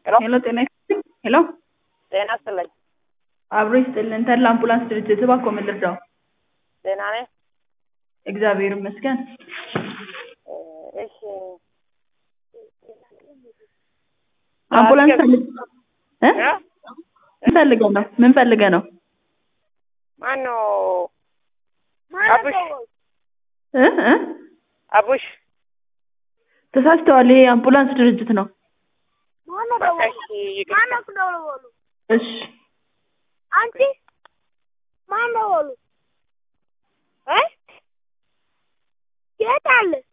ሄሎ ጤና ይስጥልኝ። ሄሎ ጤና ይስጥልኝ። አብሮ ይስጥልን። ተድላ አምቡላንስ ድርጅት እባክዎ ምን ልርዳው? ደህና ነህ? እግዚአብሔር ይመስገን። እሺ አምቡላንስ ፈልግ እ እ? ምን ፈልገህ ነው? ምን ፈልገህ ነው? ማነው? አቡሽ እ እ አቡሽ ተሳስተዋል። ይሄ የአምቡላንስ ድርጅት ነው። በቃ እሺ ይቅርታ። እሺ አንቺ ማን ነው በሉ እ የት አለ